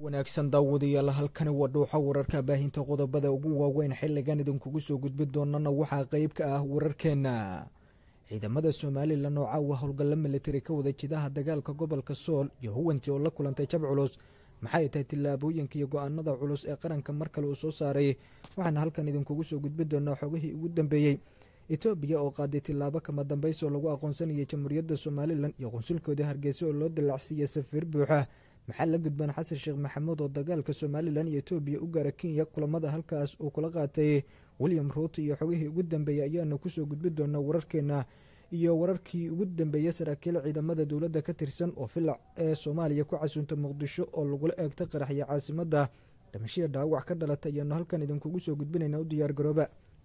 wanaagsan daawadayaal halkani waa dhuuxa wararka baahinta qodobada ugu waaweyn xiligan idinkugu soo gudbi doonana waxaa qeyb ka ah wararkeena ciidamada somalilan oo caawa howlgalla militari ka wada jidaha dagaalka gobolka sool iyo huwantii oo la kulantay jab culus maxay tahay tillaabooyinka iyo go-aanada culus ee qaranka mar kale uu soo saaray waxaana halkan idinkugu soo gudbi doonaa xogihii ugu dambeeyey etoobiya oo qaaday tillaabo kama dambaysi oo lagu aqoonsanayay jamhuuriyadda somalilan iyo qunsulkooda hargeysa oo loo dallacsiiyey safiir buuxa maxaa la gudbaan xasan sheekh maxamuud oo dagaalka somalilan iyo etoobiya u gaara kenya kulamada halkaas uu kula qaatay william ruuto iyo xogihii ugu dambeeyey ayaana kusoo gudbi doonaa wararkeena iyo wararkii ugu dambeeyey saraakiil ciidamada dowladda ka tirsan oo filac ee soomaaliya ku casuunta muqdisho oo lagula eegta qaraxya caasimadda dhimashiya dhaawac ka dhalata ayaanu halkan idinkugu soo gudbinayna u diyaar garooba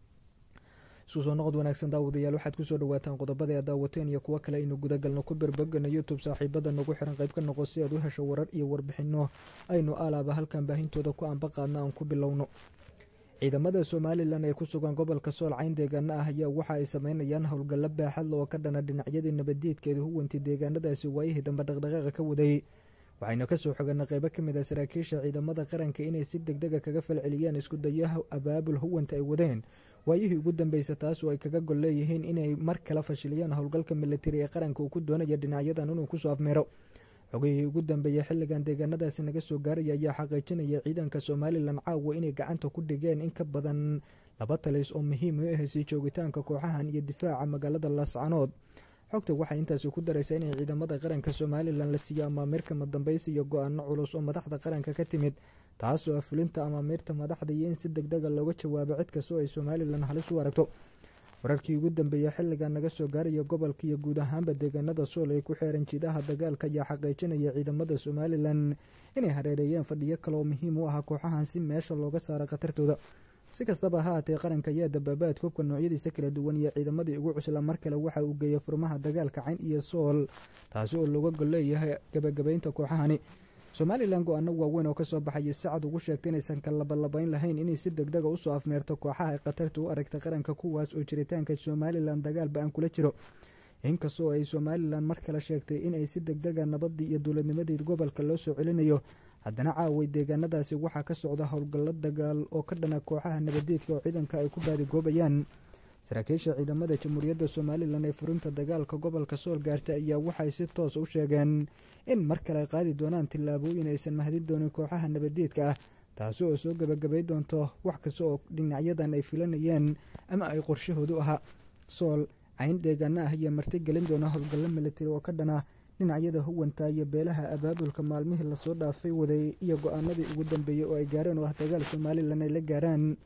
isku soo noqod wanaagsan daawadayaal waxaad kusoo dhawaataan qodobada aad daawateen iyo kuwo kale aynu gudagalno ku berbogana youtube saaxiibada nagu xiran qayb ka noqo si aad u hesho warar iyo warbixino aynu alaaba halkan baahintooda ku anbaqaadna aan ku bilowno ciidamada somalilan ee ku sugan gobolka sool cayn deegaano ah ayaa waxa ay sameynayaan howlgallo baaxadla oo ka dhana dhinacyadii nabaddiidkeeda huwanti deegaanadaasi waayihii dambe dhaqdhaqaaqa ka waday waxaynu kasoo xogana qeybo kamid ah saraakiisha ciidamada qaranka inay si deg dega kaga falceliyaan isku dayaha abaabul huwanta ay wadeen waayihii ugu dambeysa taas oo ay kaga gol leeyihiin inay mar kale fashiliyaan howlgalka militari ee qaranka uu ku doonaya dhinacyadan inuu kusoo afmeero xogihii ugu dambeeyey xilligan deegaanadaasi naga soo gaaraya ayaa xaqiijinaya ciidanka somalilan caawa inay gacanta ku dhigeen in ka badan laba talis oo muhiim u ahsii joogitaanka kooxahan iyo difaaca magaalada laascanood xogta waxay intaasi ku daraysaa inay ciidamada qaranka somalilan la siiyo amaamiirka madambeysi iyo go-aano culus oo madaxda qaranka ka timid taasoo ah fulinta amaamiirta madaxda iyo in si deg dega looga jawaabo cid kastoo ay somalilan halis u aragto wararkii ugu dambeeyey xilligan naga soo gaaraya gobolka iyo guud ahaanba deegaanada sool ee ku xeeran jidaha dagaalka ayaa xaqiijinaya ciidamada somalilan inay hareereeyeen fadhiyo kale oo muhiim u ah kooxahan si meesha looga saaro khatartooda si kastaba ha haatee qaranka ayaa dabaabaad koobka noocyadiisa kala duwan iyo ciidamadii ugu cusla mar kale waxa uu geeyay furmaha dagaalka cayn iyo sool taasi oo looga gol leeyahay gabagabaynta kooxahani somalilan go-aano waaweyn oo kasoo baxaya sacad ugu sheegtay inaysan ka labalabayn lahayn inay si deg dega usoo afmeerto kooxaha ay khatarta u aragta qaranka kuwaas oo jiritaanka somalilan dagaal ba-an kula jiro inkastoo ay somalilan mar kale sheegtay inay si deg dega nabadii iyo dowladnimadii gobolka loo soo celinayo haddana caaway deegaanadaasi waxaa ka socda howlgallo dagaal oo ka dhana kooxaha nabadeedka oo ciidanka ay ku baadigoobayaan saraakiisha ciidamada jamhuuriyadda somalilan ee furinta dagaalka gobolka sool gaarta ayaa waxay si toos u sheegeen in mar kale ay qaadi doonaan tillaabooyin aysan mahadin doonin kooxaha nabadeedka ah taasi oo soo gabagabay doonto wax kasta oo dhinacyadan ay filanayeen ama ay qorshahoodu ahaa sool cayn deegaano ah ayaa martigelin doona howlgallo militari oo ka dhana dhinacyada huwanta iyo beelaha abaabulka maalmihii lasoo dhaafay waday iyo go-aanadii ugu dambeeyey oo ay gaareen oo ah dagaal somalilan ay la gaaraan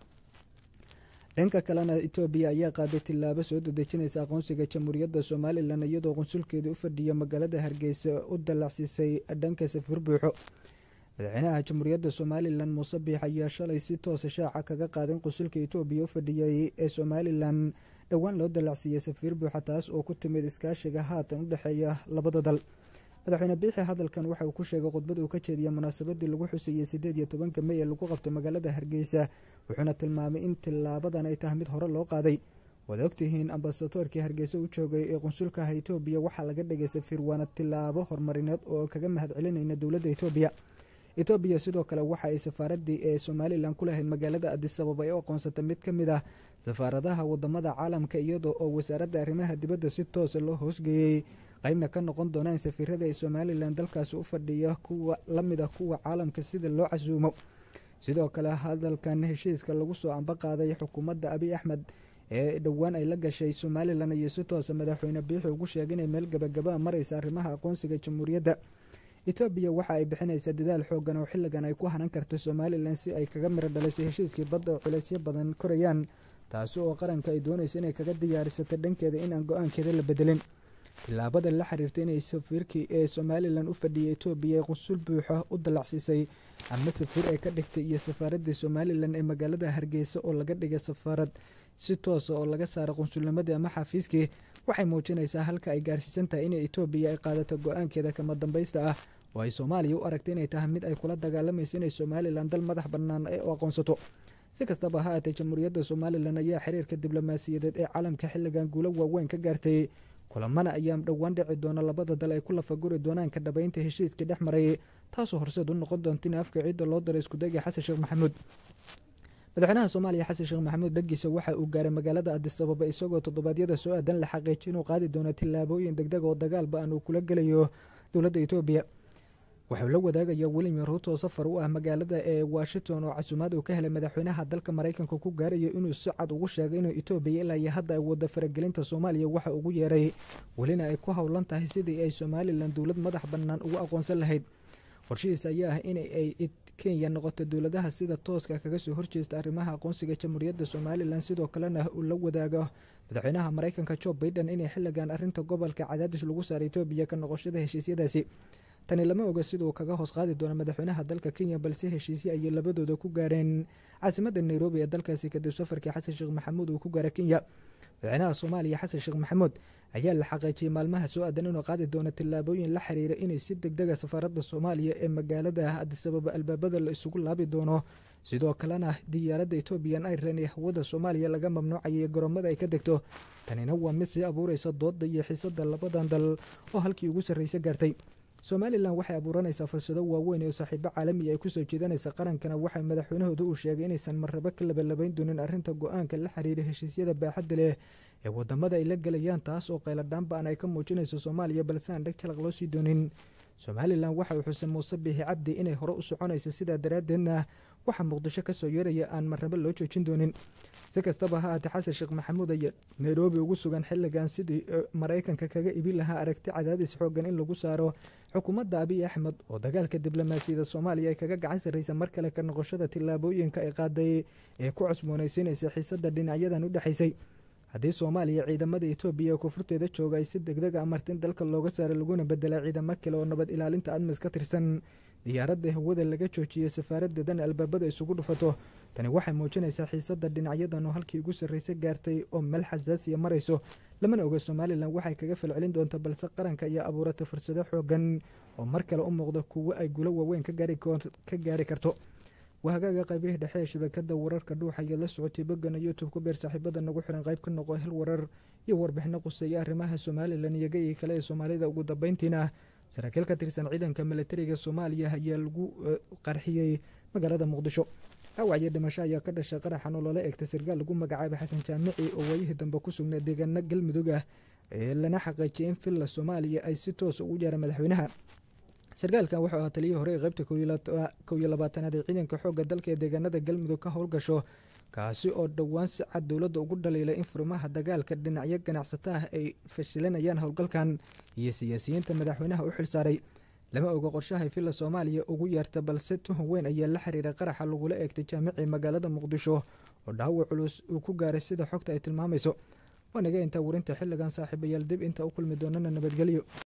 dhanka kalena etoobiya ayaa qaaday tillaabo soo dadejinaysa aqoonsiga jamhuuriyadda somalilan iyadoo qunsulkeeda u fadhiya magaalada hargeysa u dallacsiisay dhanka safiir buuxo madaxweynaha jamhuuriyadda somalilan muuse biix ayaa shalay si toosa shaaca kaga qaadan qunsulka etoobiya u fadhiyay ee somalilan dhowaan loo dallacsiiyey safiir buuxa taas oo ku timid iskaashiga haatan u dhexeeya labada dal madaxweyne biixi hadalkan waxa uu ku sheegay khudbad uu ka jeediyay munaasabadii lagu xuseeyey sideed iyo tobanka mey ee lagu qabtay magaalada hargeysa wuxuuna tilmaamay in tilaabadan ay tahay mid hore loo qaaday waad ogtihiin ambasadoorkii hargeysa u joogay ee qunsulkaha etoobiya waxaa laga dhigay safiir waana tilaabo horumarineed oo kaga mahad celinayna dowladda etoobiya etoobiya sidoo kale waxa ay safaaradii ee somalilan ku lahayd magaalada adisababa ee u aqoonsatay mid ka mid ah safaaradaha wadamada caalamka iyadoo oo wasaaradda arrimaha dibadda si toosa loo hoosgeeyey qeybna ka noqon doonaan safiirada ee somalilan dalkaasi u fadhiya kuwa lamid ah kuwa caalamka sida loo casuumo sidoo kale hadalkan heshiiska lagu soo amba qaaday xukuumadda abiy axmed ee dhowaan ay la gashay somalilan iyo si toosa madaxweyne biixi ugu sheegay inay meel gabagabaa mareysa arrimaha aqoonsiga jamhuuriyadda etoobiya waxa ay bixinaysaa dadaal xoogan oo xilligan ay ku hanan karto somalilan si ay kaga miro dhalisay heshiiskii badda oo culeysyo badan korayaan taasi oo qaranka ay doonaysa inay kaga diyaarisatay dhankeeda inaan go-aankeeda la bedelin tillaabada la xiriirta inay safiirkii ee somalilan u fadhiyay etoobiya ee qunsul buuxa u dallacsiisay ama safiir ay ka dhigtay iyo safaaradii somalilan ee magaalada hargeysa oo laga dhigay safaarad si toosa oo laga saara qunsulnimadii ama xafiiskii waxay muujinaysaa halka ay gaarsiisan tahay inay etoobiya ay qaadato go-aankeeda kama dambaysta ah oo ay soomaaliya u aragtay inay tahay mid ay kula dagaalamayso inay somalilan dal madax bannaan ee u aqoonsato si kastaba ha aatee jamhuuriyadda somalilan ayaa xiriirka diblomaasiyadeed ee caalamka xilligan guulo waaweyn ka gaartay kulamana ayaa dhowaan dhici doona labada dal ay ku lafaguri doonaan ka dhabaynta heshiiskii dhex maray taasoo horseed u noqon doonta in afka ciidda loo daray iskudayga xasan sheekh maxamuud madaxweynaha soomaaliya xasan sheekh maxamuud dhagiisa waxa uu gaaray magaalada adis ababa isagoo toddobaadyada soo aadan la xaqiijiy inuu qaadi doono tillaabooyin degdeg oo dagaalba aan uu kula gelayo dowladda etoobiya waxuu la wadaagaya william ruuto safar u ah magaalada ee washington oo casuumaad uu ka helay madaxweynaha dalka maraykanka ku gaarayo inuu si cad ugu sheegay inuu etoobiya ilaa iyo hadda ay wada faragelinta soomaaliya waxa ugu yeeray welina ay ku howlan tahay sidii ay somalilan dowlad madax bannaan ugu aqoonsan lahayd qorshihiis ayaa ah in ay kenya noqoto dowladaha sida tooska kaga soo horjeesta arrimaha aqoonsiga jamhuuriyadda somalilan sidoo kalena uu la wadaago madaxweynaha maraykanka jo baiden inay xilligan arrinta gobolka cadaadis lagu saara etoobiya ka noqoshada heshiisyadaasi tani lama oga siduu kaga hoos qaadi doono madaxweynaha dalka kenya balse heshiisye ayay labadooda ku gaareen caasimada nairobi ee dalkaasi kadib safarkii xasan sheekh maxamuud uu ku gaara kenya madaxweynaha soomaaliya xasan sheekh maxamuud ayaa la xaqiijiyey maalmaha soo aadan inuu qaadi doono tillaabooyin la xiriira inay si degdega safaaradda soomaaliya ee magaalada adisababa albaabada la isugu laabi doono sidoo kalena diyaaradda ethoobiyan irelan ee hawada soomaaliya laga mamnuucayay garoomada ay ka degto tanina waa mid sii abuureysa dooda iyo xiisada labadan dal oo halkii ugu sarreysa gaartay somalilan waxay abuuranaysaa fursado waaweyn oo saaxiibo caalamiya ay kusoo jeedanaysa qarankana waxay madaxweynahooda uu sheegay inaysan marrabo ka labalabayn doonin arrinta go-aanka la xiriira heshiisyada baaxadda leh ee wadamada ay la gelayaan taas oo qayladhaanba-an ay ka muujinayso soomaaliya balse aan dheg jalaq loo sii doonin somalilan waxa uu xusay muuse biixi cabdi inay hore u soconaysa sidaa daraaddeedna waxaa muqdisho kasoo yeeraya aan marrabo loo joojin doonin si kastaba ha aatee xasan sheekh maxamuud ayaa nairobi ugu sugan xilligan sidii maraykanka kaga ibi lahaa aragti cadaadis xoogan in lagu saaro xukuumadda abiy axmed oo dagaalka diblomaasiyada soomaaliya ay kaga gacan sarreysa mar kale ka noqoshada tillaabooyinka ay qaaday ee ku cusboonaysiinaysa xiisada dhinacyadan u dhexaysay haddii soomaaliya ciidamada etoobiya ee koonfurteeda jooga ay si degdeg a martin dalka looga saara laguna bedelay ciidamo kale oo nabad ilaalinta admis ka tirsan diyaaradda hawada laga joojiyey safaaradeedana albaabada isugu dhufato tani waxay muujinaysaa xiisada dhinacyadan oo halkii ugu sarreysa gaartay oo meel xasaasiya marayso lamana oga somalilan waxay kaga falcelin doonta balse qaranka ayaa abuuratay fursado xoogan oo mar kale u muuqda kuwo ay gulo waaweyn ka gaari karto wahagaaga qaybihii dhexe ee shabakada wararka dhuuxa ayaad la socotay boggana youtube ku beer saaxiibada nagu xiran qayb ka noqo hel warar iyo warbixino quseeya arrimaha somalilan iyo gayii kale ee soomaalida ugu dambeyntiina saraakiil ka tirsan ciidanka milatariga soomaaliya ayaa lagu qarxiyey magaalada muqdisho dhaawac iyo dhimasho ayaa ka dhashay qaraxan oo loola eegtay sarkaal lagu magacaabay xasan jaamici oo waayihii dambe ku sugnaa deegaano galmudug ah ee lana xaqiijiyay in villa soomaaliya ay si toos ugu yeera madaxweynaha sarkaalkan wuxuu ahaa taliyihii hore ee qaybta kow iyo labaatanaad ee ciidanka xoogga dalka ee deegaanada galmudug ka howlgasho kaasi oo dhowaan si cad dowladda ugu dhaliilay in furimaha dagaalka dhinacyo ganacsato ah ay fashilanayaan howlgalkan iyo siyaasiyiinta madaxweynaha u xilsaaray lama oga qorshahay villa soomaaliya ugu yeerta balse tuhun weyn ayaa la xiriira qaraxa lagula eegtay jaamicii magaalada muqdisho oo dhaawac culus uu ku gaaray sida xogta ay tilmaamayso waanaga intaa warinta xilligan saaxiibayaal dib inta u kulmi doonana nabadgelyo